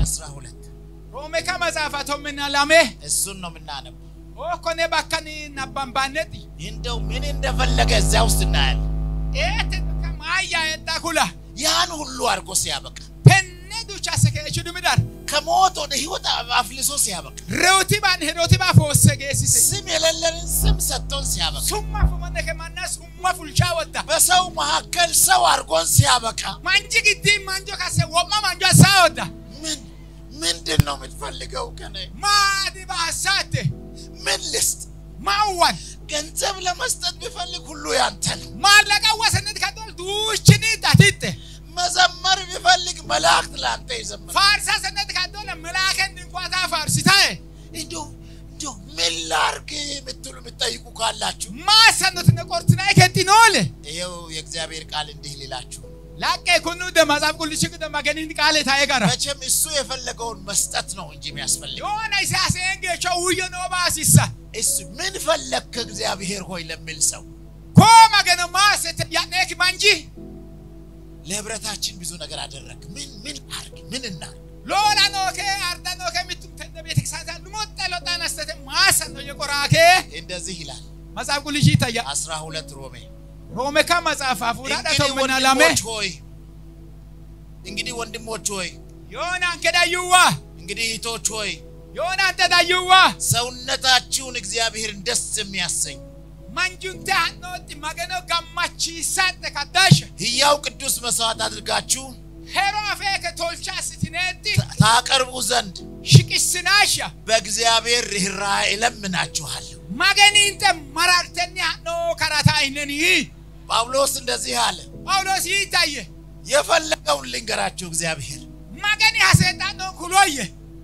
አስራ ሁለት ሮሜ ከመጽሐፈቶ ምናላሜ እሱን ነው የምናነበው። ኦኮኔ ባከኒ ናባንባነጢ እንደው ምን እንደፈለገ እዚያ ውስጥ እናያለን። ኤት ከማያ የጣ ኩላ ያን ሁሉ አድርጎ ሲያበቃ ፔኔ ዱቻ ሰከቹ ድምዳር ከሞት ወደ ህይወት አፍልሶ ሲያበቃ ሬውቲ ባን ሄዶቲ ባፎሰ ጌሲሴ ስም የሌለንን ስም ሰጥቶን ሲያበቃ ሱማ ፉመነ ከማና ሱማ ፉልቻ ወዳ በሰው መካከል ሰው አድርጎን ሲያበቃ ማንጂ ግዲ ማንጆ ካሰ ወማ ማንጆ ሳ ወዳ ምን ምንድን ነው የምትፈልገው ከኔ? ማዲ ባሳቴ ምን ልስጥ? ማዋን ገንዘብ ለመስጠት ቢፈልግ ሁሉ ያንተ ነው። ማለቃ ወሰነት ከዶል ዱችኒ ዳቲቴ መዘመር ቢፈልግ መላእክት ለአንተ ይዘምራል። ፋርሳ ሰነት ከዶል መላከን እንኳታ ፋርሲታዬ እንዲሁ እንዲሁ ምን ላርግ የምትሉ የምትጠይቁ ካላችሁ ማሰኑት ነቆርትና ከቲኖል ይኸው የእግዚአብሔር ቃል እንዲህ ሊላችሁ ላቀ ኩኑ ደማዛብ ቁልሽ ደማገኒን ቃሌ ታየ ጋራ መቼም እሱ የፈለገውን መስጠት ነው እንጂ የሚያስፈልገው የሆነ ሲያሴን ጌቾ ውየ ነው ባሲሳ እሱ ምን ፈለግክ እግዚአብሔር ሆይ ለሚል ሰው ኮማ ገነ ማሰት ያኔክ ማንጂ ለህብረታችን ብዙ ነገር አደረግ። ምን ምን አርግ ምን እናርግ? ሎላ ኖኬ አርዳ ኖኬ ሚቱም ተነ ቤተክርስቲያን ልሞጠ ሎጣን አስተተ ማሰን ነው የቆራኬ እንደዚህ ይላል መጽሐፍ ቁልሽ ይታያ አስራ ሁለት ሮሜ ሮሜ ካ መጽሐፍ አፉራ እንግዲህ ዳተው መናላሜ ወንድሞች ሆይ እንግዲህ ወንድሞች ሆይ የሆነ አንከዳዩዋ እንግዲህ እህቶች ሆይ የሆነ አንተዳዩዋ ሰውነታችሁን እግዚአብሔርን ደስ የሚያሰኝ ማንጁንተ ሀኖት ማገኖ ጋማቺ ሳተ ካዳሽ ሕያው ቅዱስ መስዋዕት አድርጋችሁ ሄሮ አፌ ከቶልቻ ስትኔቲ ታቀርቡ ዘንድ ሽቅስናሻ በእግዚአብሔር ርኅራኄ እለምናችኋለሁ። ማገኒንተ መራርተኒ ሀኖ ከራታ አይነኒ ጳውሎስ እንደዚህ አለ። ጳውሎስ ይታየ የፈለገውን ልንገራችሁ እግዚአብሔር ማገኒ ሀሴጣኖ ኩሎየ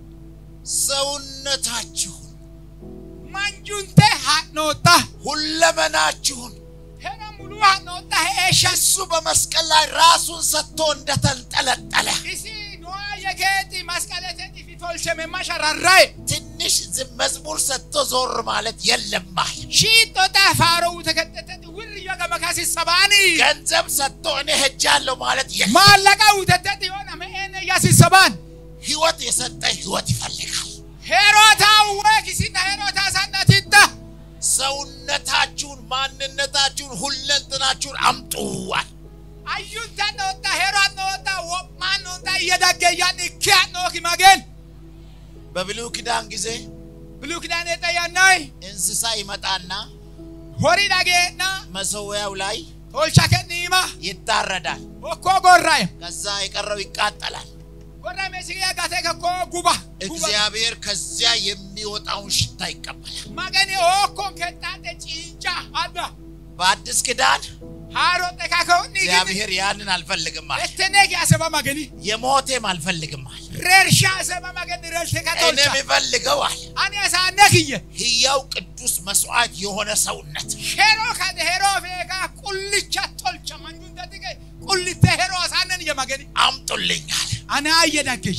ሰውነታችሁን ማንጁንተ ሀኖታ ሁለመናችሁን ሄኖ ሙሉ ሀኖታ ሄሻ እሱ በመስቀል ላይ ራሱን ሰጥቶ እንደተንጠለጠለ እሲ ኖዋ የኬቲ መስቀለቴቲ ፊቶልቸ መማሸራራይ ትንሽ ዝም መዝሙር ሰጥቶ ዞር ማለት የለም አለ። ሺጦጣ ፋሮው ተከተተት ውርዮ ገመካሲ ሰባኒ ገንዘብ ሰጥቶ እኔ ሄጃለሁ ማለት የለም። ማለቃ ውተተት የሆነ መኤነ ያሲ ሰባን ህይወት የሰጠ ህይወት ይፈልጋል። ሄሮታ ወኪሲና ሄሮታ ሳናቲታ ሰውነታችሁን፣ ማንነታችሁን፣ ሁለንትናችሁን አምጡዋል። አዩንታ ነወጣ ሄሮት ነወጣ ወማን ነወጣ እየዳገያን እኪያ ኖኪ ማገን በብሉይ ኪዳን ጊዜ ብሉ ኪዳን የጠያናይ እንስሳ ይመጣና ሆሪ ዳጌና መሰዊያው ላይ ቶልቻ ከኒማ ይታረዳል። ኦኮ ጎራይ ከዛ የቀረው ይቃጠላል። ጎራ ሜሲያ ጋቴ ከኮ ጉባ ጉባ እግዚአብሔር ከዚያ የሚወጣውን ሽታ ይቀበላል። ማገኒ ኦኮን ከጣጤ ጭንጫ አዳ በአዲስ ኪዳን ሃሮጤ ካከውኒ እግዚአብሔር ያንን አልፈልግም አለ። እተኔክ ያሰባ ማገኒ የሞቴም አልፈልግም አለ። ሬርሻ ሰባ ማገኒ ረልቴ እኔ ካቶልቻ የሚፈልገው አለ አኔ ሳነክየ ሕያው ቅዱስ መስዋዕት የሆነ ሰውነት ሄሮ ካደ ሄሮ ፌጋ ቁልቻ ቶልቻ ማንጁን ደጥቀ ቁልተ ሄሮ ሳነን የማገኒ አምጡልኝ አለ። አና አየዳከሽ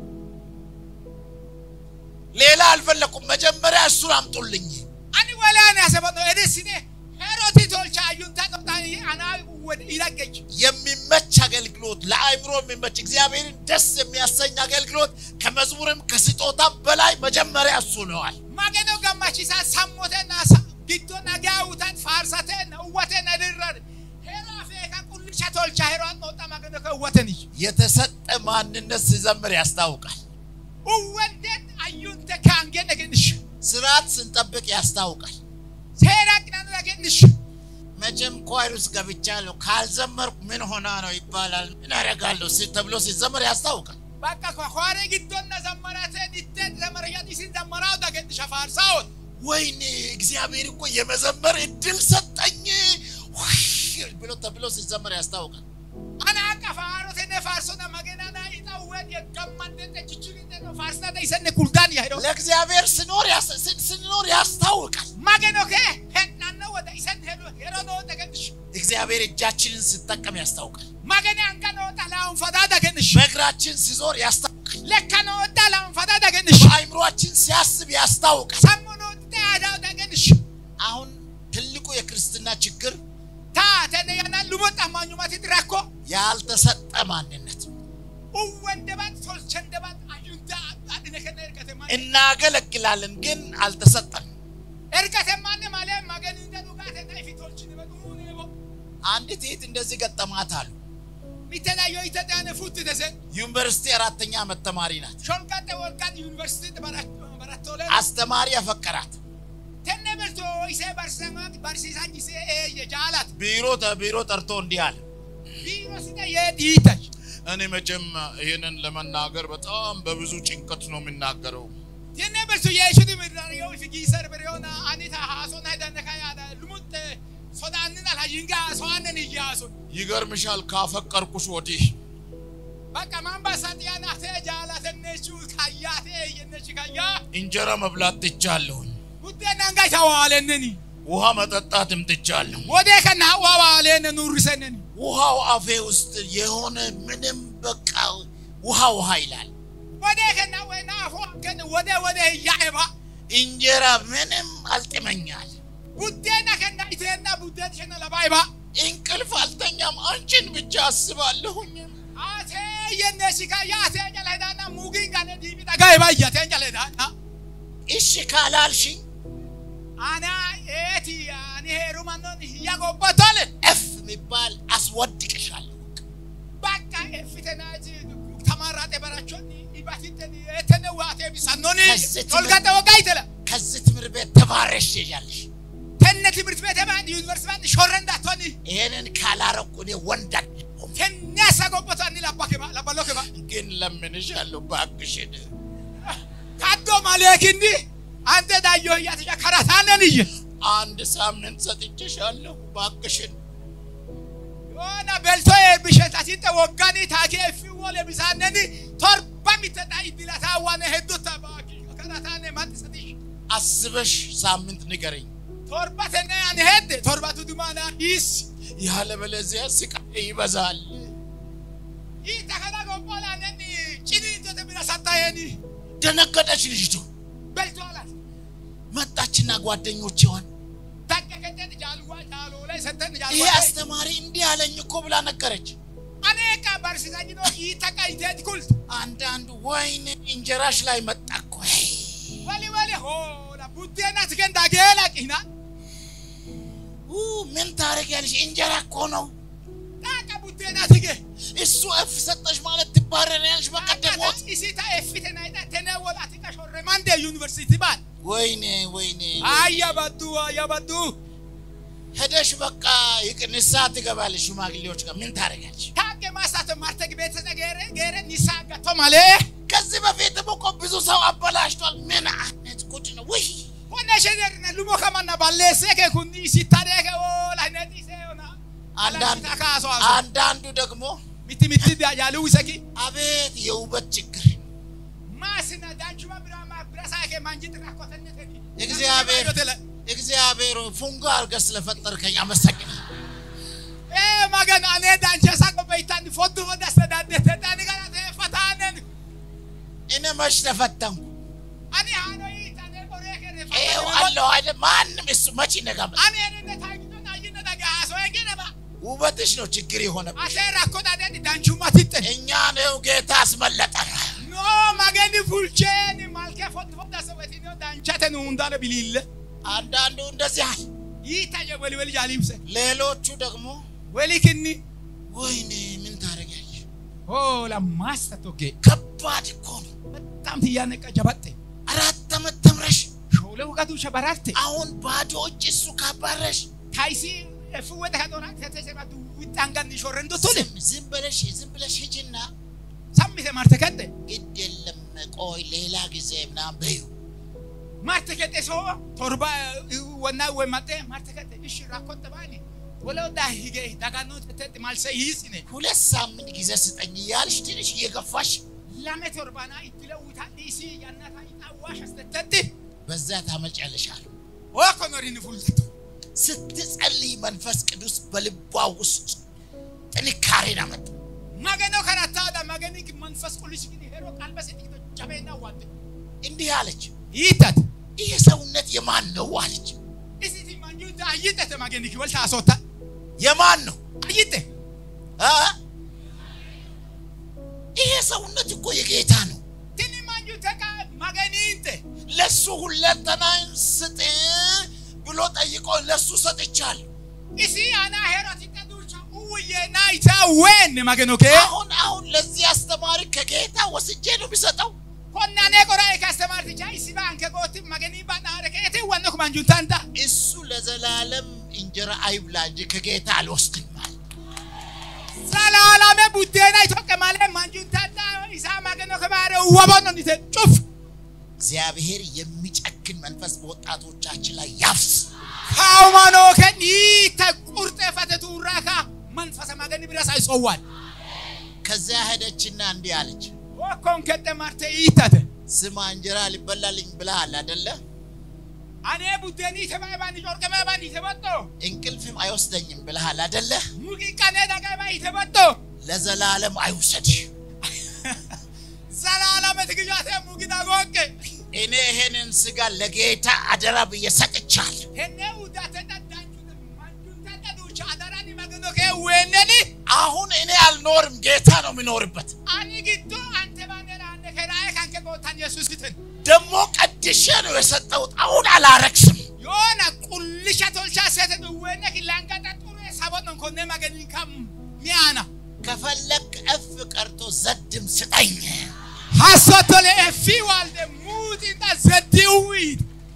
ሌላ አልፈለኩም። መጀመሪያ እሱን አምጡልኝ። አኒ ወላን ያሰባ ነው እደስኔ ሄሮቲ ቶልቻ አዩንታ ቀጣኒ አና ወደ ይላገች የሚመች አገልግሎት፣ ለአእምሮ የሚመች እግዚአብሔርን ደስ የሚያሰኝ አገልግሎት ከመዝሙርም ከስጦታም በላይ መጀመሪያ እሱ ነዋል። ማገኖ ገማቺሳ ሳሞቴና ጊዶ ነጋውታት ፋርሳቴና እወቴና ድረር ሄሮ ፌጋ ቁልቻ ቶልቻ ሄሮ አንወጣ ማገኖ ከእወተን የተሰጠ ማንነት ሲዘምር ያስታውቃል። እወንዴት አዩንተ ካንጌ ነግንሽ ስርዓት ስንጠብቅ ያስታውቃል። ሴራ ቅናኑ ያገንሽ መቼም ኳይር ውስጥ ገብቻለሁ ካልዘመርኩ ምን ሆና ነው ይባላል። ምን አደርጋለሁ ሲ- ተብሎ ሲዘመር ያስታውቃል። በቃ ከኋሬ ጊዶና ዘመራቴን ይቴን ዘመረያት ሲን ዘመራው ዳገንሽ ፋርሳውን ወይኔ እግዚአብሔር እኮ የመዘመር እድል ሰጠኝ ውይ ብሎ ተብሎ ሲዘመር ያስታውቃል። አና ቀፋሮቴነ ፋርሶና መገናና ይጣወን የገማንደተ ችችግነ ነው ፋርስና ይሰነ ኩልዳን ያሄዶ ለእግዚአብሔር ስኖር ያስ- ስ- ስንኖር ያስታውቃል። ማገኖ ከ ሄናነ ወደ ይሰን ሄዶ ሄሮ ነው ዳገንሽ እግዚአብሔር እጃችንን ስጠቀም ያስታውቃል። ማገኔ አንካ ነው ላውን ፈዳ ዳገንሽ በእግራችን ሲዞር ያስታውቃል። ለካ ነው ላውን ፈዳ ዳገንሽ በአእምሯችን ሲያስብ ያስታውቃል። ሰሙኑ ተያዳው ዳገንሽ አሁን ትልቁ የክርስትና ችግር ታተነ ያና ሉሞጣ ማኙማት ድራኮ ያልተሰጠ ማንነት ነው። uwwan dabaat tolchan dabaat ayyuun እናገለግላለን፣ ግን አልተሰጠን። Ergate manne malee maganii inda dhugaate na ifi tolchine baduu nebo. አንዲት እህት እንደዚህ ገጠማት አሉ። Mitelayo itadane futti dese. ዩኒቨርሲቲ አራተኛ ዓመት ተማሪ ናት። Sholqate wolqate yuunivarsiitii barattoole. አስተማሪ ያፈቀራት Tenne berto isee barsiisan barsiisan isee eeyye jaalat. ቢሮ ቢሮ ጠርቶ እንዲህ አለ። Biiroo sida yee dhiitash. እኔ መቼም ይህንን ለመናገር በጣም በብዙ ጭንቀት ነው የምናገረው። Tenne berto yeeshudi mirrariyo ifi giisar biriyoona anita haasona hidanne kayaada lumutte sodaannin alhayinga haasowannen iyyaasun. ይገርምሻል፣ ካፈቀርኩሽ ወዲህ Bakka mambasa xiyaanaatee jaalatennechu kayyaatee eeyyennechi kayyaa. እንጀራ መብላት ትቻለሁኝ፣ Buddeen hanga isa waalenneni. ውሃ መጠጣትም ትቻለሁ። Wodee kana waa waaleenne nurrisenneni. ውሃው አፌ ውስጥ የሆነ ምንም በቃ ውሃ ውሃ ይላል። Wodee kana wena afoo kenne wodee wodee yaa'eba. እንጀራ ምንም አልጥመኛል። Buddeena kenna iteenna buddeen shenna labaayeba. እንቅልፍ አልተኛም። አንቺን ብቻ አስባለሁኝ። Atee yennechi kayyaa atee jala hedaanna muugiin kanne diibi dhagaayeba iyyateen jala hedaanna. እሺ ካላልሽኝ Ana eeti ani heerumannoon hiyya gobbatoole. እፍ የሚባል አስወድቅሻለሁ። Bakka effitenaati tamaarraate barachoonni dhibatitteni eettenne waatee bisannooni. Kasseti- Tolgatte waggaa itela. ከዚህ ትምህርት ቤት ተባረሽ ትሄጃለሽ። Tenne timirti beete baandi yuunivarsiitii baandi shorre ndaatonni. ይሄንን ካላረኩ እኔ ወንድ አይደለሁም። Kenneessa gobbato anni labba keba labbaloo keba. ግን ለምንሻለሁ እባክሽን Kaddoo malee kinni ante daayyoo hiyyaaticha karaa taanen iyye. አንድ ሳምንት ሰጥቼሻለሁ። እባክሽን Yoona beltoo eebbisheet asitti waggaanii taakee fi wole bisaanneni torba mittedha iddilataa waan hedduuta baaki karaa taane maxxisatish. አስበሽ ሳምንት ንገረኝ። Torba tenne ani hedde torbatu dumaana hiisi. ያለበለዚያ ስቃይ ይበዛል። Hiita kana gobbolaaneni ciniintote bira sattaayeni ደነገጠች ልጅቱ። beltoo alat. መጣችና ጓደኞቼዋን Takka kenneeni jaaluwaa jaaloolee setten ይሄ jaaluwaa. አስተማሪ እንዲህ አለኝ እኮ ብላ ነገረች። Aneeqa barsiisaa jiroo hiita qayiteeti kulti. አንዳንዱ ወይኔ እንጀራሽ ላይ መጣ እኮ Wali wali hoola buddeenatti kendaa geelaqina. ኡ፣ ምን ታደርጊያለሽ? እንጀራ እኮ ነው። Dhaqa buddeenatti gee. እሱ እፍ ሰጠሽ ማለት ትባረሪያለሽ። በቀደም ሞት Isii ta'e fite na hidha tenee walaati qashorre mandee yuunivarsiitii baan. ወይኔ ወይኔ Ayya badduu ayya badduu. ሄደሽ በቃ ይቅ- ንስሐ ትገባለሽ ሽማግሌዎች ጋር ምን ታደርጊያለሽ? Taa'e maasaatu marte beeksisa geere geere nisaa gatto malee. ከዚህ በፊትም እኮ ብዙ ሰው አበላሽቷል። ምን አይነት ጉድ ነው? ውይ Qonna ishee deerina lumoo kamanna balleessee kee kun isii tadee kee oola hin dhiisee ona. አንዳንዱ Alatti kaasoo haasoo. አንዳንዱ ደግሞ Mitti mitti jaaluu isaki. አቤት የውበት ችግር Maasina daanchuma biraa maa bira isaa kee maanjitti rakkotenne teni. እግዚአብሔር እግዚአብሔር ፉንጋ አድርገህ ስለፈጠርከኝ አመሰግናለሁ። Ee magan anee daancha isaa qopheeytaan foddu fodda sadaaddete dhaani kana ta'e fataanen. እኔ መች ተፈተንኩ? Ani haadha hiitanee qoree kenne ይኸው fataanen. አለሁ አይደል? ማንም እሱ መች ይነጋል? Ani enne taagitoon ayyinna dhagaa haasoo eegedaba. ውበትሽ ነው ችግር የሆነብሽ። Asee rakkoo dhaadheeni daanchummaatitte. እኛን ይኸው ጌታ አስመለጠን። No magani fulcheeni malkee foddu fodda sabatinoo daanchate nu hundaana biliille. አንዳንዱ እንደዚህ አለ፣ Hiita je wali wali jaalimse. ሌሎቹ ደግሞ Wali kinni. ወይኔ ምን ታደርጊያለሽ? Oh lammaasta tokkee. ከባድ እኮ ነው። በጣም ትያነቀ ጀባጤ አራት ዓመት ተምረሽ ሾለው ቀዱ ሸበራርቴ አሁን ባዶ እጅ እሱ ካባረሽ ታይሲ ፍወደ ከጦና ከተሰማቱ ውጣንጋን ሾረንዶ ቶለ ዝም ዝም ብለሽ ዝም ብለሽ ሂጂና ሳሚተ ማርተ ከደ ግድ የለም ቆይ ሌላ ጊዜ ምናምን በይው። ማርተ ከደ ሶ ቶርባ ወና ወይ ማጤ ማርተ ከደ እሺ ራኮተ ባኒ ወለው ዳ ሂገ ዳጋኖ ተተ ማልሰ ይስነ ሁለት ሳምንት ጊዜ ስጠኝ እያልሽ ትንሽ እየገፋሽ ለመ ቶርባና ይትለውታ ዲሲ ያናታ ይጣዋሽ አስተተት በዛ ታመልጫለሽ አሉ። ወኮ ኖሪን ፉልቱ ስትጸልይ መንፈስ ቅዱስ በልቧ ውስጥ ጥንካሬን አመጣ። ማገኖ ከራታ ዳ ማገኒ መንፈስ ቁልሽ ግን ሄሮ ቃልበስ ጥቂቶ ጀበና ዋት እንዲህ አለች፣ ይታት ይህ ሰውነት የማን ነው አለች። እስቲ ማንጁ አይተ ማገኒ ወልታ አሶታ የማን ነው አይተ አ? ይሄ ሰውነት እኮ የጌታ ነው። tini manju teka maganiinte ለሱ ሁለንተናን ስጥ ብሎ ጠይቆ ለሱ ሰጥቻለሁ። isi ana heroti taducha uye naita wen mageno ke አሁን አሁን ለዚህ አስተማሪ ከጌታ ወስጄ ነው የሚሰጠው። konnane qora e customer ticha isi ba anke goti mageni ba na re ke te wanno ko manjuntanta እሱ ለዘላለም እንጀራ አይብላ እንጂ ከጌታ አልወስድም አለ። salalame buddena itoke male manjuntanta isa mageno ke bare wabono ni te chuf እግዚአብሔር የሚጨክን መንፈስ በወጣቶቻችን ላይ ያፍስ። ሃይማኖ ከኒ ተቁርጠ ፈተቱ ራካ መንፈሰ ማገኒ ብረሳ ይሶዋል ከዚያ ሄደችና እንዲህ አለች፣ ወኮን ከተ ማርተ ይታተ ስማ እንጀራ ሊበላልኝ ብለሃል አደለ? አኔ ቡደኒ ተባይ ባኒ ጆርቀመ ባኒ ተበጦ እንቅልፍም አይወስደኝም ብለሃል አደለ? ሙቂ ቀኔ ዳጋ ባይ ተበጦ ለዘላለም አይውሰድሽ። ዘላለም ትግጃተ ሙቂ ዳጎቄ እኔ ይሄንን ስጋ ለጌታ አደራ ብዬ ሰጥቻለሁ። ሄነ ውዳተ ዳዳንቹ ማንጁንታ ዳዱቻ አዳራኒ ማገኖ ከ ወነኒ አሁን እኔ አልኖርም፣ ጌታ ነው የሚኖርበት። አኒ ግዶ አንተ ባነራ አንደ ከራይ ካንከ ጎታን ኢየሱስትን ደግሞ ቀድሼ ነው የሰጠሁት። አሁን አላረክስም። ዮና ቁልሻ ቶልቻ ሰተ ወነ ኪላንጋጣ ጡሩ ሰቦን ኮነ ማገኒ ካም ሚያና ከፈለግ እፍ ቀርቶ ዘድም ስጠኝ። ሀሶቶለ ኤፊ ዋልደ ሙጢንጣ ዘዲውይት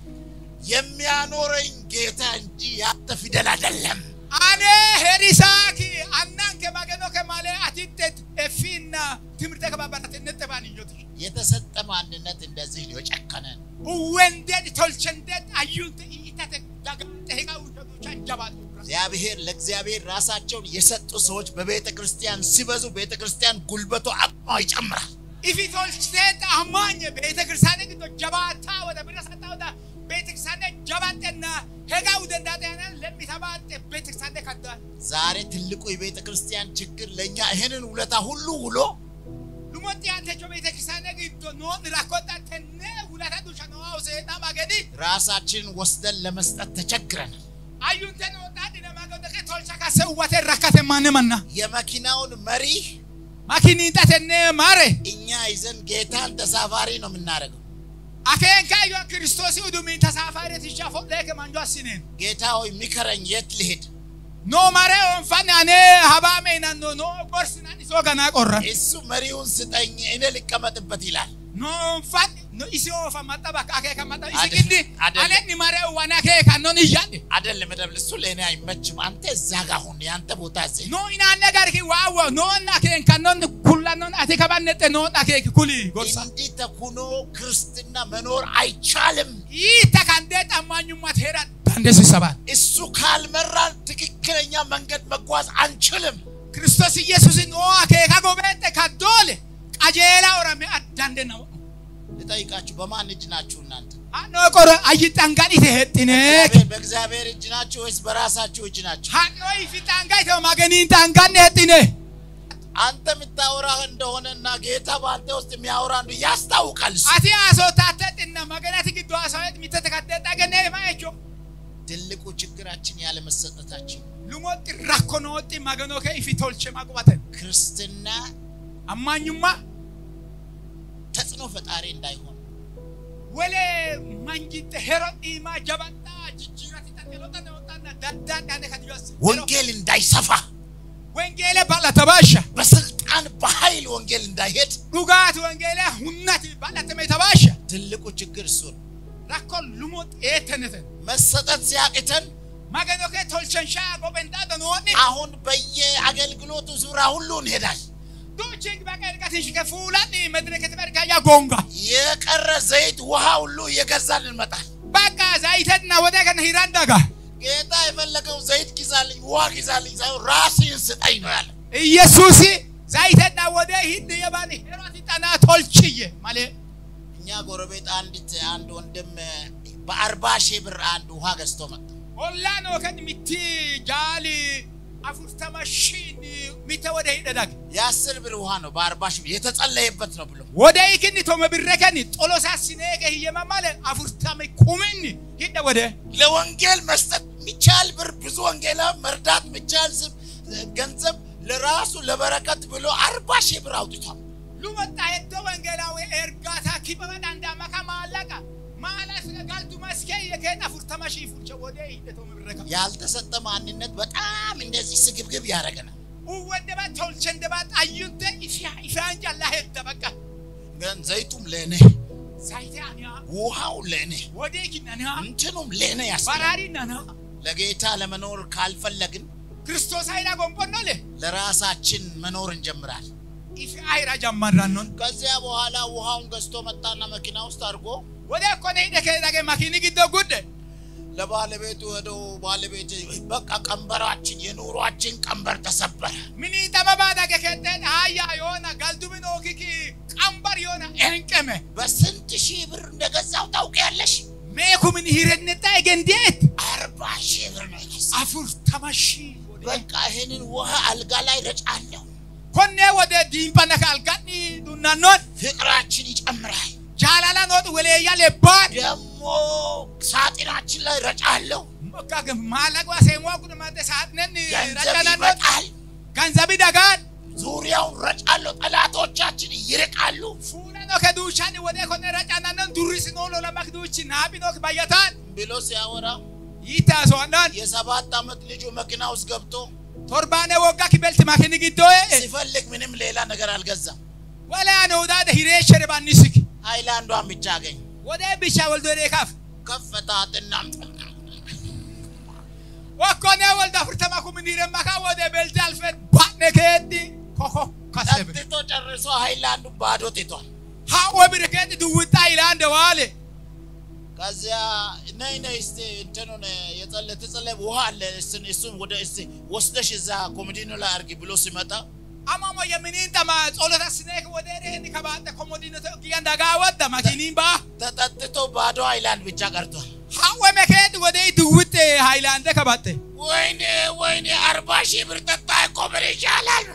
የሚያኖረኝ ጌታ እንጂ ያንተ ፊደል አይደለም። አኔ ሄሪሳኪ አናንከ ማገኖ ከማለ አቲቴት ኤፊና ትምህርተ ከባባራት ነጠባን ይዮት የተሰጠ ማንነት እንደዚህ ነው የጨከነ ነው። ወንደድ ቶልቸንደድ አዩንተ ኢታተ ዳጋተ ሄጋ ውሸቶቻ ጀባል እግዚአብሔር ለእግዚአብሔር ራሳቸውን የሰጡ ሰዎች በቤተ ክርስቲያን ሲበዙ ቤተ ክርስቲያን ጉልበቱ አቅሟ ይጨምራል። ኢፊ ቶልቸንደድ አማኝ ቤተ ክርስቲያን ግዶ ጀባታ ወደ ብረሰታ ወደ ቤተ ክርስቲያን ጀባጠና ሄጋ ውደንዳጠና ለሚተባጠ ቤተ ክርስቲያን ካዳል ዛሬ ትልቁ የቤተ ክርስቲያን ችግር ለእኛ ይህንን ውለታ ሁሉ ውሎ ሉሞቲ አንተቾ ቤተ ክርስቲያን ግዶ ኖን ራኮታ ተነ ውለታ ዱሻ ነው አውሰና ማገዲ ራሳችንን ወስደን ለመስጠት ተቸግረናል። አዩንተን ወጣት ለማገዶ ከቶልቻ ካሰውዋተ ረካተ ማነመና የመኪናውን መሪ ማኪኒ ጣተነ ማረ እኛ ይዘን ጌታን ተሳፋሪ ነው የምናደርገው። አከንካ ዮ ክርስቶስ ኡዱሚን ተሳፋሪ ትሻፎ ለከ ማንጆ አስነን ጌታ ሆይ ሚከረኝ፣ የት ልሄድ? ኖ ማረ ኦንፋን አኔ ሀባሜ ናኖ ኖ ጎርስና ዲሶ ገና ቆረ እሱ መሪውን ስጠኝ፣ እኔ ልቀመጥበት ይላል። ኖ ኦንፋን ኖ ኢሲ ኦፋ ማጣባ አከካ ማጣ ኢሲ አደ- ግዲ አደለ። አለኒ ማረ ዋና ከካ ኖን ይያደ አይደለም መደብል፣ እሱ ለእኔ አይመችም። አንተ እዛ ጋር ሁን፣ የአንተ ቦታ እዚህ ኖ ኢናነ ጋር ኪ ዋው ኖ አከንካ ኖን ኩላ ኖን አቴ ከባነጠ ኖን አከክ ኩሊ ጎርሳ እንዲህ ተኩኖ ክርስትና መኖር አይቻልም። ይታ ካንደ ጠማኙማት ሄራ ዳንደስ ይሰባል እሱ ካልመራን ትክክለኛ መንገድ መጓዝ አንችልም። ክርስቶስ ኢየሱስን ኦ አኬካ ጎበጠ ካዶለ ቀጀላ ኦራሜ አዳንደ ነው ልጠይቃችሁ፣ በማን እጅ ናችሁ እናንተ? አኖ ቆረ አይጣንጋን ይተሄጥነ በእግዚአብሔር- በእግዚአብሔር እጅ ናችሁ ወይስ በራሳችሁ እጅ ናችሁ? ሃኖ ይፊጣንጋ ይተው ማገኒን ጣንጋን ሄጥነ አንተ የምታወራህ እንደሆነና ጌታ በአንተ ውስጥ የሚያወራ አንዱ ያስታውቃል። እሱ አቲ አሶታተጥና ማገናት ግዶ አሳየት ሚተተካደጣ ገነ ማየቾ ትልቁ ችግራችን ያለመሰጠታችን። ሉሞጥ ራኮኖጥ ማገኖ ከይፊ ቶልቼ ማቁባተ ክርስትና አማኙማ ተጽዕኖ ፈጣሪ እንዳይሆን ወለ ማንጂት ሄሮዲማ ጀባጣ ጅጅራት ተጠሎታ ነውጣና ዳዳን ያነ ከዲያስ ወንጌል እንዳይሰፋ ወንጌለ ባላተባሻ በስልጣን በኃይል ወንጌል እንዳይሄድ ዱጋት ወንጌለ ሁነት ባላተመ ተባሻ ትልቁ ችግር እሱ ነው። ራኮ ሉሞጥ ኤተነተ መሰጠት ሲያቅተን ማገኖ ከቶልቸንሻ ጎበንዳ ደኖኒ አሁን በየአገልግሎቱ ዙሪያ ሁሉ እንሄዳል። ዱቺንግ በቀልቀትሽ ከፉላኒ መድረክ ተበርካያ ጎንጋ የቀረ ዘይት ውሃ ሁሉ እየገዛን እንመጣል። በቃ ዛይተና ወደ ከነ ሂራንዳጋ ጌታ የፈለገው ዘይት ጊዛልኝ፣ ውሃ ጊዛልኝ ሳይሆን ራስህን ስጠኝ ነው ያለ። ኢየሱስ ዛይተና ወደ ሂድ የባኒ ሄሮት ጠና ቶልችየ ማለ እኛ ጎረቤት አንዲት አንድ ወንድም በአርባ ሺህ ብር አንድ ውሃ ገዝቶ መጣ። ኦላ ነው ከን ሚቲ ጃሊ አፉርተማ ሺን ሚተ ወደ ሂደዳግ የአስር ብር ውሃ ነው በአርባ ሺህ ብር የተጸለየበት ነው ብሎ ወደ ይክኒ ቶመ ብረከኒ ጦሎሳ ሲኔገ ህየማ ማለ አፉርተማ ኩምኒ ሂደ ወደ ለወንጌል መስጠት የሚቻል ብር ብዙ ወንጌላ መርዳት የሚቻል ስብ ገንዘብ ለራሱ ለበረከት ብሎ አርባ ሺህ ብር አውጥቷል። ሉመጣ ሄዶ ወንጌላዊ ኤርጋታ ኪበበዳ እንዳመካ ማለቃ ማለት ጋልቱ መስኬ የከና ፉርተማ ሺ ፉልቸ ወደ ሂደቶ ምብረካ ያልተሰጠ ማንነት በጣም እንደዚህ ስግብግብ ያደረገናል። ወንደባ ተውልቸ እንደባ ጣዩንተ ኢፊያ ኢፊያን ጃላ ሄደ በቃ ግን ዘይቱም ለእኔ ሳይቴ አኒያ ውሃው ለእኔ ወደ ኪናና እንትኑም ለእኔ ያስፈልጋል። ባራሪ ናና ለጌታ ለመኖር ካልፈለግን ክርስቶስ አይና ጎንቦን ነው ለ ለራሳችን መኖር እንጀምራል። ኢፊ አይራ ጀመራኖን ከዚያ በኋላ ውሃውን ገዝቶ መጣና መኪና ውስጥ አድርጎ ወደ ኮነ ሂደ ከዳገ ማኪኒ ግዶ ጉድ ለባለቤቱ ሄዶ ባለቤት በቃ ቀንበራችን የኑሯችን ቀንበር ተሰበረ። ሚኒ ጠመባ ዳገ ከደን አያ የሆነ ጋልቱ ምን ኦኪኪ ቀንበር የሆነ እንቀመ በስንት ሺህ ብር እንደገዛው ታውቂያለሽ? ሜኩ ምን ሂረንጣ ገንዴት አርባ ሺህ ብር ነው የገዛው። አፉር ተመሺ በቃ ይህንን ውሃ አልጋ ላይ ረጫለሁ። ኮኔ ወደ ዲምፓነ ካልጋኒ ዱናኖን ፍቅራችን ይጨምራል። ጃላላ ኖጥ ወለያ ለባድ ደግሞ ሳጥናችን ላይ ረጫለሁ። በቃ ማለቋ ሴሟ ጉድ ማደ ሳጥነን ገንዘብ ረጨናኖት ይመጣል። ገንዘብ ደጋን ዙሪያውን ረጫለሁ። ጠላቶቻችን ይርቃሉ። ፉነ ነው ከዱቻን ወደ ኮነ ረጫናነን ዱሪስ ኖሎ ለማክዱች ናቢ ነው ባየታን ብሎ ሲያወራ ይታሰዋናን የሰባት ዓመት ልጁ መኪና ውስጥ ገብቶ ቶርባኔ ወጋ ኪበልት ማኪኒ ግዶዬ ሲፈልግ ምንም ሌላ ነገር አልገዛም። ወላ ነው ዳደ ሂሬሸር ባኒስክ ሃይላንዷን ብቻ አገኝ። ወደ ብቻ ወልዶ ደካፍ ከፈታትና ወኮነ ወልዳ ፍርተማ ኩምን ሂረማካ ወደ ቤልት አልፈን ባነ ከዲ ኮኮ ከሰብ ጠጥቶ ጨርሶ ሃይላንዱ ባዶ ትቷል። ሃወ ብርከት ድውጣ ይላንደ ዋለ ከዚያ ነይ ነይ እስቲ እንትኑን የጸለ ተጸለ ውሃ አለ እሱን እሱን ወደ እስቲ ወስደሽ እዛ ኮሚዲኖ ላይ አርጊ ብሎ ሲመጣ አማሞ የሚኒን ጠማ ጾሎታ ስኔክ ወደ ሬኒ ከባተ ኮሞዲኖ ተጊያን ዳጋ ወደ ማኪኒን ባ ተጠጥቶ ባዶ ሃይላንድ ብቻ ቀርቷል። ሃወ መከድ ወደ ድውጥ ሃይላንደ ከባተ ወይኔ ወይኔ አርባ ሺህ ብር ጠጣ እኮ ምን ይሻላል?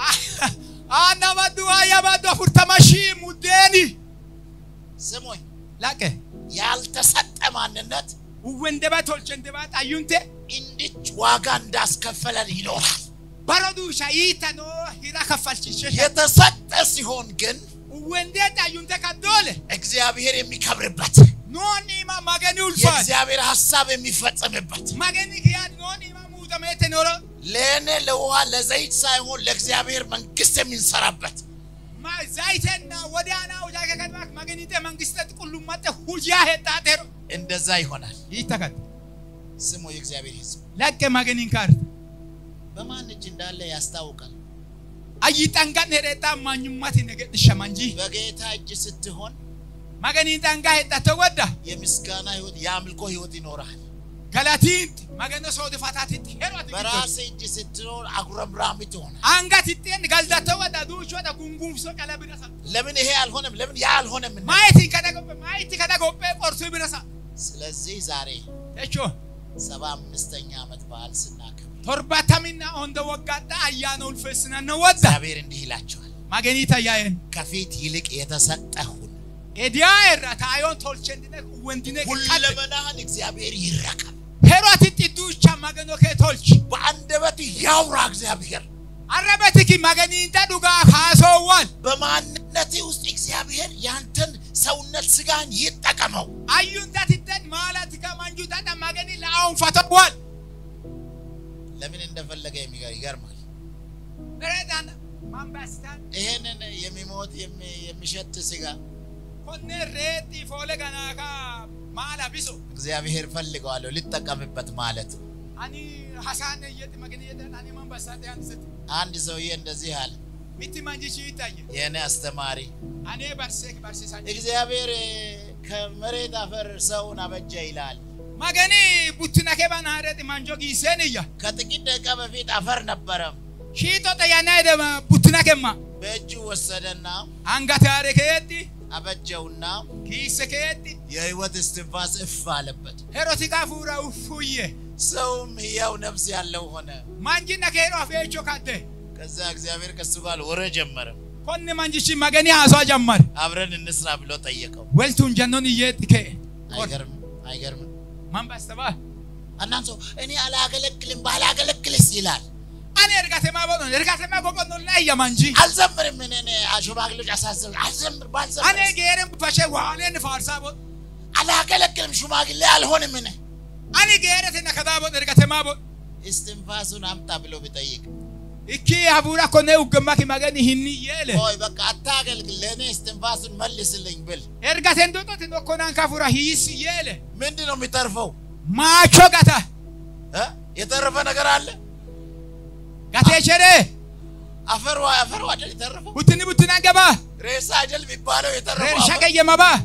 አና ባዱ አያ ባዱ ፍርተማሺ ሙዴኒ ስሙኝ፣ ላቀ ያልተሰጠ ማንነት ወንደባ ቶልቸ እንደባ ጣዩንቴ እንድች ዋጋ እንዳስከፈለን ይኖራል። በረዱሻ ይተኖ ሂራ ከፈልችሽ የተሰጠ ሲሆን ግን ወንዴ ጣዩንቴ ከዶለ እግዚአብሔር የሚከብርበት ኖኒማ ማገኒ ውልፋት የእግዚአብሔር ሀሳብ የሚፈጸምበት ማገኒ ክያድ ኖኒማ ሙተሜቴ ኖሮ ለእኔ ለውሃ ለዘይት ሳይሆን ለእግዚአብሔር መንግስት የሚንሰራበት ማ ዛይቴና ወዲያና ውጃ ከከድማክ ማገኒቴ መንግስተ ቁሉማጤ ሁጂያ ሄጣጤሮ እንደዛ ይሆናል። ይተከት ስሙ የእግዚአብሔር ሕዝብ ለቀ ማገኒን ካርት በማን እጅ እንዳለ ያስታውቃል። አይጠንጋን ሄደጣ ማኙማት ነገድ ሸማንጂ በጌታ እጅ ስትሆን ማገኒን ጠንጋ ሄጣተ ወዳ የምስጋና ህይወት፣ የአምልኮ ህይወት ይኖራል። ገላቲንት ማገነ ሶድ ፋታቲት ሄሯት በራስ እጅ ስትኖር አጉረምራሚ ትሆናል። አንጋት ይጤን ጋልዳተ ወዳ ዱሽ ወዳ ጉንጉምሶ ቀለ ብረሳ ለምን ይሄ አልሆነም? ለምን ያ አልሆነም? እና ማየት ከደጎበ ማየት ከደጎበ ቆርሶ ብረሳ ስለዚህ ዛሬ እቾ ሰባ አምስተኛ ዓመት በዓል ስናከብር ቶርባታሚና ኦንደ ወጋዳ አያነ ውልፈስና ነው ወዳ እግዚአብሔር እንዲህ ይላቸዋል፣ ማገኒታ ያየን ከፊት ይልቅ የተሰጠ ሁን፣ ኤዲያ ኤራ ታዮን ቶልቸንድነ ወንድነ ከደ ሁለመናህን እግዚአብሔር ይረከብ። ሄሯት ጢዱቻ ማገኖ ከቶልች በአንደበት ያውራ እግዚአብሔር። አረበትኪ ማገኒንታ ዱጋ ካሶዋል በማንነት ውስጥ እግዚአብሔር ያንተን ሰውነት ስጋን ይጠቀመው። አዩንታ ትተን ማላት ከማንጁታ ማገኒ ለአሁን ፈተዋል ለምን እንደፈለገ የሚገር ይገርማል። በረዳና ማንባስታን ይሄንን የሚሞት የሚ- የሚሸት ስጋ ኮነ ሬቲ ፎለ ገናካ ማላ ቢሶ እግዚአብሔር ፈልገዋለሁ ልጠቀምበት ማለት ነው። አኒ ሐሳነ የት ማገኒ የት አኒ ማንባስታን ያንስት አንድ ሰውዬ እንደዚህ አለ፣ ሚቲ ማንጂሽ ይታየ የእኔ አስተማሪ አኔ በርሴክ በርሴሳን እግዚአብሔር ከመሬት አፈር ሰውን አበጀ ይላል። ማገኒ ቡትና ከባና ሀረት ማንጆ ጊሴን እያ ከጥቂት ደቂቃ በፊት አፈር ነበረ። ሺቶ ጠያና ደማ ቡትና ከማ በእጁ ወሰደና አንጋት ያረ ከየቲ አበጀውና ኪሰ ከየቲ የህይወት እስትንፋስ እፍ አለበት። ሄሮቲካ ፉራ ውፉየ ሰውም ሕያው ነፍስ ያለው ሆነ። ማንጂና ከሄሮ አፌቾ ካደ ከዛ እግዚአብሔር ከሱ ጋር ወረ ጀመረ። ኮነ ማንጂሽ ማገኒ አሷ ጀመር አብረን እንስራ ብሎ ጠየቀው። ወልቱን ጀኖን እየት ከ አይገርምም? አይገርምም? ማንባስተባ አንዳንድ ሰው እኔ አላገለግልም ባላገለግልስ ይላል። አኔ እርጋቴማ ቦኖ እርጋቴማ ቦቆኖ ላይ የማንጂ አልዘምርም። እኔ እኔ ሽማግሌዎች አሳስብ አልዘምር ባልዘምር አኔ ጌረም ፈሸ ዋኔን ፋርሳ ቦ አላገለግልም፣ ሽማግሌ አልሆንም። እኔ ani geerete na kadaa bo ergate maa bo እስትንፋሱን አምጣ ብሎ ቢጠይቅ ikki hafuura konne uggammaki magani hinni yeele ቆይ በቃ አታገልግል፣ ለእኔ እስትንፋሱን መልስልኝ ብል ergaten doxoti nokkonaan kafuura hiissi yeele ምንድን ነው የሚተርፈው? maacho gata እ? የተረፈ ነገር አለ? gatee sheree አፈር አፈር አይደል የተረፈው? buttini buttinaan gabaa ሬሳ አይደል የሚባለው የተረፈው? reersha አፈር? qeyyamabaa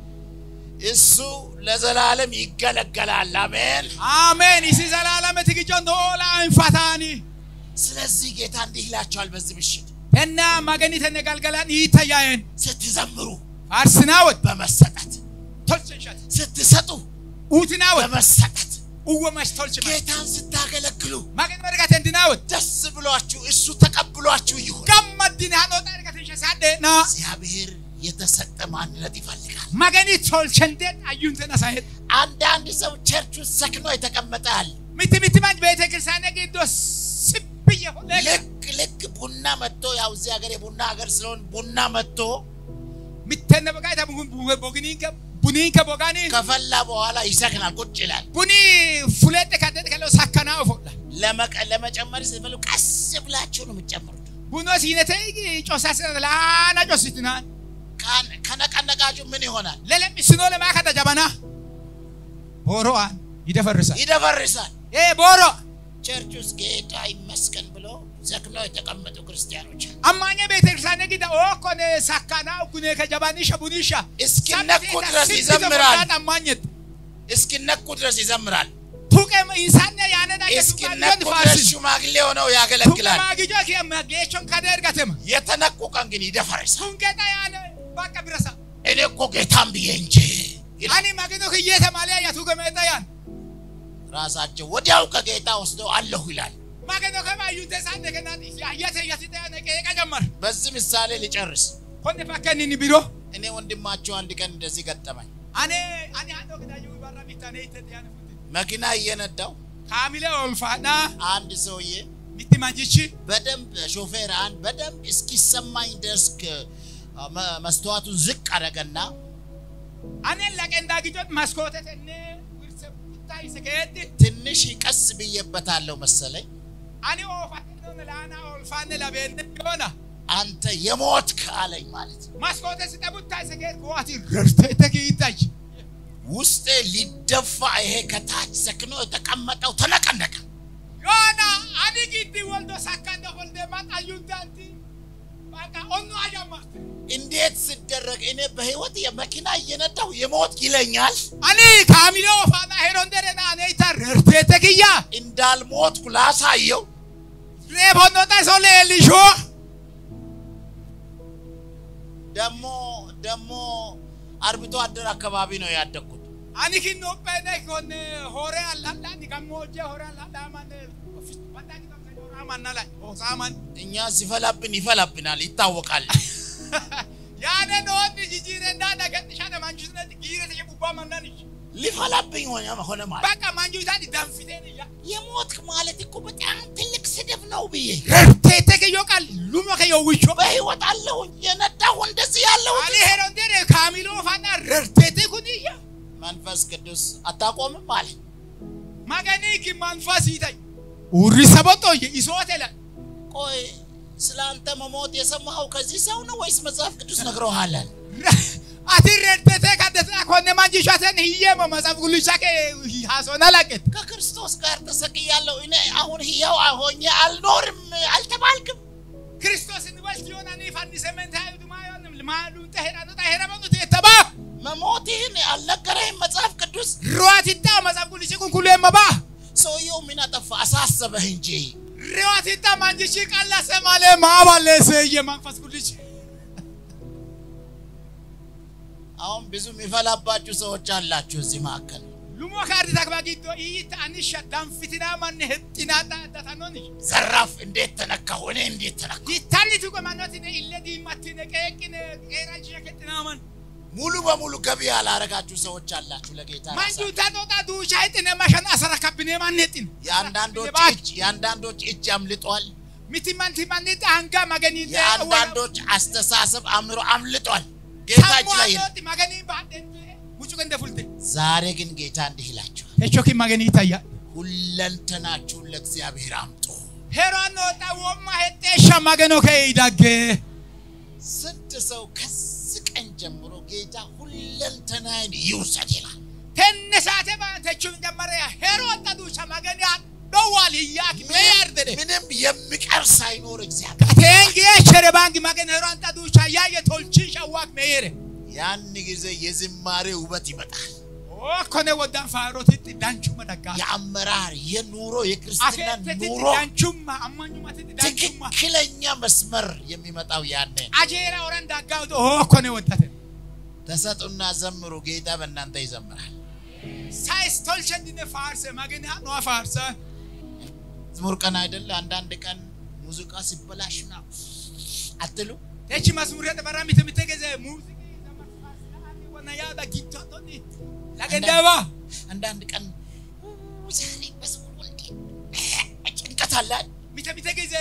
እሱ ለዘላለም ይገለገላል። አሜን። አሜን isi zalaalameti gijjon doolaa infataani ስለዚህ ጌታ እንዲህ ይላቸዋል በዚህ ምሽት tennaa magani tenne galgalaan hiita yaa'en ስትዘምሩ faarsinaawet በመሰጠት tolchinshat ስትሰጡ uutinaawet በመሰጠት uwwamash tolchima ጌታን ስታገለግሉ magani ergaten dinaawet ደስ ብሏችሁ እሱ ተቀብሏችሁ ይሁን። gammaddini haadhoota ergatensha saadheenaa እግዚአብሔር የተሰጠ ማንነት ይፈልጋል። magani tolchendeet ayyunten asahet አንዳንድ ሰው ቸርች ውስጥ ሰክኖ የተቀመጠ አለ። miti miti man beete kiristaane giddo sibbiye hodhee ልክ ልክ ቡና መጥቶ ያው እዚህ ሀገር የቡና ሀገር ስለሆን ቡና መጥቶ mittenne bogaa ita boginiinka buniinka bogaanii ከፈላ በኋላ ይሰክናል፣ ቁጭ ይላል። buni fuleette kadhete kaloo sakkanaa ofodha ለመቀ- ለመጨመር ስትፈልጉ ቀስ ብላችሁ ነው የምትጨምሩት። bunoo siinete cosas laana cositinaan ካን- ከነቀነቃችሁ ምን ይሆናል? lelemmisinoo lemaa kada jabanaa booro'aan ይደፈርሳል ይደፈርሳል። ee booro ቸርች ውስጥ ጌታ ይመስገን ብሎ ሰክነው የተቀመጡ ክርስቲያኖች አሉ። አማኘ ቤተክርስቲያን gida ookon sakkanaa uggune ka jabanisha bunisha እስኪነኩ ድረስ ይዘምራል። አማኘት እስኪነኩ ድረስ ይዘምራል። tuqe isaanne yaane እስኪነኩ ድረስ ሽማግሌ ሆነው ያገለግላል። ማግጆ ጌቾን ከደ እርገትም የተነኩ ቀን ግን ይደፈርሳል። ቱንገዳ ያነ ባቀ ብረሳ እኔ እኮ ጌታን ብዬ እንጂ ይላል። አኒ ማግኖ ክየተ ማሊያ ያቱ ገመጠ ያን ራሳቸው ወዲያው ከጌታ ወስደው አለሁ ይላል። ማግኖ ከማዩ ተሳነ ከናት ያየተ ያሲተ ያነ ቀየቀ ጀመር በዚህ ምሳሌ ልጨርስ። ኮነ ፈከኒኒ ቢሮ እኔ ወንድማቸው አንድ ቀን እንደዚህ ገጠመኝ። አኔ አኒ አንዶ ከዳዩ ባራ ቢታኔ ይተት ያን ፉት መኪና እየነዳው ካሚለ ኦልፋና አንድ ሰውዬ ሚቲ ማንጂቺ በደንብ ሾፌር አንድ በደንብ እስኪሰማኝ ድረስ ከ- መ- መስተዋቱን ዝቅ አደረገና አኔ ለቀንዳ ግጆት ማስኮተተነ ውርሰ ቡታይ ሰከት ትንሽ ቀስ ብዬበታለሁ መሰለኝ። አኒ ኦፋነ ለላና ኦልፋነ ለበነ ዮና አንተ የሞትክ አለኝ ማለት ነው። ማስኮተ ስጠቡታይ ሰከት ዋቲ ረርተ ተኪታይ ውስጤ ሊደፋ ይሄ ከታች ሰክኖ የተቀመጠው ተነቀነቀ። ዮና አኒ ግዲ ወልዶ ሳካንደ ወልደ ማጣዩንታንቲ ባቃ ኦኑ አያማት እንዴት ስደረግ እኔ በህይወት የመኪና እየነዳሁ የሞት ይለኛል። አኒ ካሚሎ ፋና ሄሮንደረና አኔታ ረርተ ተኪያ እንዳልሞትኩ ላሳየው ሬቦኖታ ሶሌ ልሾ ደሞ ደሞ አርብቶ አደር አካባቢ ነው ያደግኩት። አኒ ኪኖ ጴነ ኮን ሆሬ አላላ ኒ ከሞጀ ሆሬ አላላ ማን ባንዳኒ ከምሰኞራ ማናላ ኦሳማን እኛ ሲፈላብን ይፈላብናል፣ ይታወቃል። ያነ ኖን ጂጂረ እንዳዳ ገጥሻ ማንጁስነት ጊረ ተሸቡባ ማናንሽ ሊፈላብኝ ሆነ ሆነ ማለት በቃ ማንጁሳን ዳንፊቴን እያ የሞትክ ማለት እኮ በጣም ትልቅ ስድብ ነው ብዬ ረርቴ ከዮ ቃል ሉሞ ከዮ ውሾ በህይወት አለሁ የነዳሁ እንደዚህ ያለሁ አኒ ሄሮንደረ ካሚሎ ፋና ረርቴቴ ኩንያ መንፈስ ቅዱስ አታቆምም አለ። ማገኒ ኪ ማንፋስ ይታይ ኡሪ ሰበጦ ይሶቴላ ቆይ ስለ አንተ መሞት የሰማኸው ከዚህ ሰው ነው ወይስ መጽሐፍ ቅዱስ ነግረውሃል? አቲ ረርቴቴ ካደታ ኮነ ማንጂሻተን ህየሞ መጽሐፍ ቅዱስ ሳከ ሀሶና ላቀት ከክርስቶስ ጋር ተሰቅያለሁ እኔ አሁን ሕያው ሆኜ አልኖርም አልተባልክም? ክርስቶስ ንበልት ዮና ኒ ፋኒ ሰመንታ ዱማዮንም ማሉ ተሄራኑ ተሄራኑ ተተባ መሞትህን አልነገረህም መጽሐፍ ቅዱስ? ሩዋቲታ መጽሐፍ ቅዱስ ኩን ኩሉ የመባ ሰውየው ምን አጠፋ? አሳሰበህ እንጂ ሩዋቲታ ማንጂሺ ቃላ ሰማለ ማባለሰ የመንፈስ ቅዱስ አሁን ብዙ የሚፈላባችሁ ሰዎች አላችሁ እዚህ መካከል። ሉሞ ካርዲ ታክባጊቶ ይት አንሻ ዳንፊትና ማን ህጥና ዳታኖን ዘራፍ እንዴት ተነካሁ? እኔ እንዴት ተነካሁ? ይታሊቱ ቆማኖቲነ ኢለዲ ማቲነ ቀየቅነ ቀራንሽ ከጥና ማን ሙሉ በሙሉ ገቢ ያላረጋችሁ ሰዎች አላችሁ ለጌታ ማንጁ ራሳችሁ። ታጦጣ ዱሻ ይጥነ ማሸን አሰረካብኔ ማንጥን የአንዳንዶች እጅ የአንዳንዶች እጅ አምልጧል። ሚቲ ማንቲ ማንጥ አንጋ ማገኒ የአንዳንዶች አስተሳሰብ አእምሮ አምልጧል። ጌታ እጅ ላይ የለም። ማገኒ ባደን ውጭ ገንደ ፉልቴ ዛሬ ግን ጌታ እንዲህ ይላችኋል፣ Techoki maganii tayya. ሁለንተናችሁን ለእግዚአብሔር አምጡ። Heroon oota womma hedheesha maganoo ka'ee dagge. ስንት ሰው ከዚህ ቀን ጀምሮ ጌታ ሁለንተናዬን ይውሰድ ይላል። Tenne saate baatechuun jammare heroon dhaduusa maganii dhowwaal hiyyaaki meeyyaar jedhe. ምንም የሚቀር ሳይኖር እግዚአብሔር Kateengee chere baangi magan heroon dhaduusa yaayye tolchiisha waaq meeyere. ያን ጊዜ የዝማሬ ውበት ይመጣል። Okkone waddaan faarotitti danchuma dhaggaa. የአመራር የኑሮ የክርስትና Akeetetti ኑሮ danchummaa ammanyumatti danchummaa. ትክክለኛ መስመር የሚመጣው ያኔ ነው። Ajeera oran daggaa okkone waddate. ተሰጡና ዘምሩ፣ ጌታ በእናንተ ይዘምራል። Saayis tolchandine faarse magani haa faarsa. መዝሙር ቀን አይደለ? አንዳንድ ቀን ሙዚቃ ሲበላሽ ና አትሉ? Techi masmuree dabaraa mite mite geze muuziqii dabarfaasanii wana yaada gittootonni lagendaba. አንዳንድ ቀን ኡ፣ ዛሬ መዝሙር እንዴ ጭንቀት አለ አይደል? Mite mite geze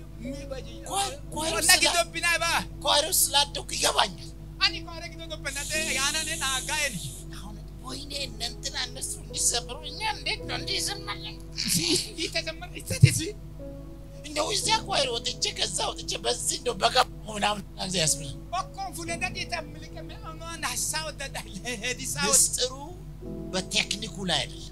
Kwai- kwai wana sila- giddo binaba. ኳይሮስ ስላደኩ ይገባኛል። Ani kwaare giddo dobbennate yaanane naagaa'eni. አሁን ወይኔ እነ እንትና እነሱ እንዲዘምሩ እኛ እንዴት ነው እንዲዘምራለን? Itazamman ittatisi. እንደው እዚያ ኳይሮ ወጥቼ ከዛ ወጥቼ በዚህ እንደው በገባ ምናምን ጊዜ ያስብላል። Okkoon fuudhee dhiita miliqame amaan hassaa wadda hedisaa wadda. ምስጢሩ በቴክኒኩ ላይ አይደለም።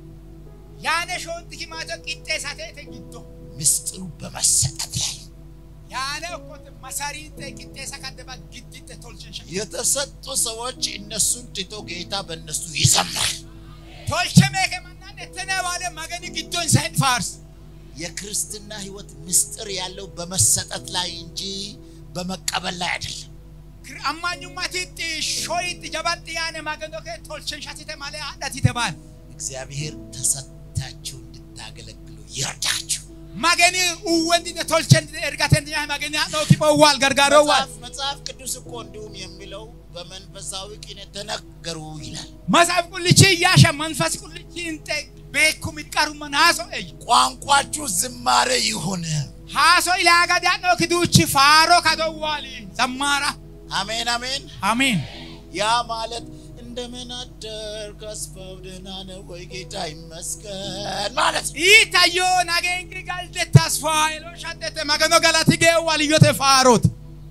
Yaane shoonti himaata qixxeessaa ta'e giddo. ምስጢሩ በመሰጠት ላይ Yaane okkooti masariin ta'e qixxeessaa kan daba gidditte tolchin shan. የተሰጡ ሰዎች እነሱን ትቶ ጌታ በእነሱ ይዘምራል። Tolche meeke mannaan ettene baale magani giddoon isaa hin faarsu. የክርስትና ህይወት ምስጢር ያለው በመሰጠት ላይ እንጂ በመቀበል ላይ አይደለም። Ammanyummatiitti shooyitti jabatti yaane maganoo kee tolchin shatite malee haadhatite baal. እግዚአብሔር ተሰጥታችሁ እንድታገለግሉ ይርዳችሁ። Magani uwwendine tolchendine ergatendine magani haadhoo kiboo waal gargaaroo waal. መጽሐፍ መጽሐፍ ቅዱስ እኮ እንዲሁም የሚለው በመንፈሳዊ ቅኔ ተነገሩ ይላል። Masaaf qullichi iyyaasha manfas qullichi hin ta'e beekumi qaruma haasoo eyyu. ቋንቋችሁ ዝማሬ ይሁን። Haasoo ilaaga daadhoo kiduuchi faaroo kadoo waali. Zammaara. አሜን አሜን። Amiin. ያ ማለት እንደምን አደርክ አስፋው ደህና ነው ወይ ጌታ ይመስገን ማለት ነው። Itayyoo nageenyi galde tasfaa eloo shaddete maganoo galati gee waliyyote faarooti.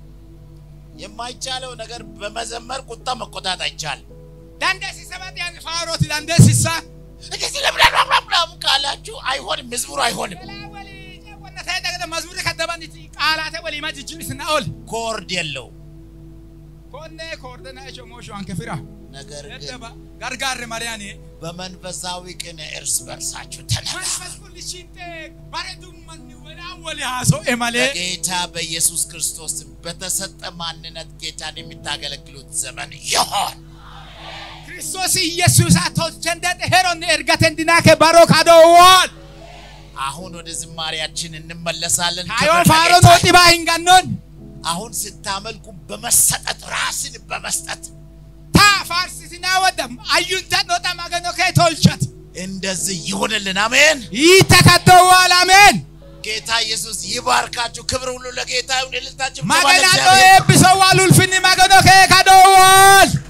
የማይቻለው ነገር በመዘመር ቁጣ መቆጣት አይቻልም። Dandeessisa badiyaan faarooti dandeessisa. እንደዚህ ለምናምናምናም ካላችሁ አይሆንም፣ መዝሙሩ አይሆንም። Walaa walii ceewwanna ta'e dagada mazmurri kaddabaniti qaalaate walii majijjiisna ol. ኮርድ የለው Konnee koordena eshoo mooshoo hanke fira. ነገር ግን Eddaba gargaarre mariyaanii. በመንፈሳዊ ቅን እርስ በርሳችሁ ተነጋገሩ። Manfas qullichiin ta'e bareedummanni walaa walii haasa'e malee. በጌታ በኢየሱስ ክርስቶስ በተሰጠ ማንነት ጌታን የምታገለግሉት ዘመን ይሆን። Kiristoos Iyyasuusaa tolchendee heroonni ergateen dinaa kee baroo kadoo waal. አሁን ወደ ዝማሬያችን እንመለሳለን። Kaayoo ክብር faaroo ለጌታ nooxi baa hin gannoon. አሁን ስታመልኩ በመሰጠት ራስን በመስጠት Taa faarsisinaa wadda ayyuun ta'e nooxa maganoo kee tolchat. እንደዚህ ይሁንልን። አሜን። Hiita kaddoo waal ameen. ጌታ ኢየሱስ ይባርካችሁ። ክብር ሁሉ ለጌታ ይሁን። እልልታችሁ Maganaa dhoo eebbisoo waal ulfinni maganoo kee kadoo waal.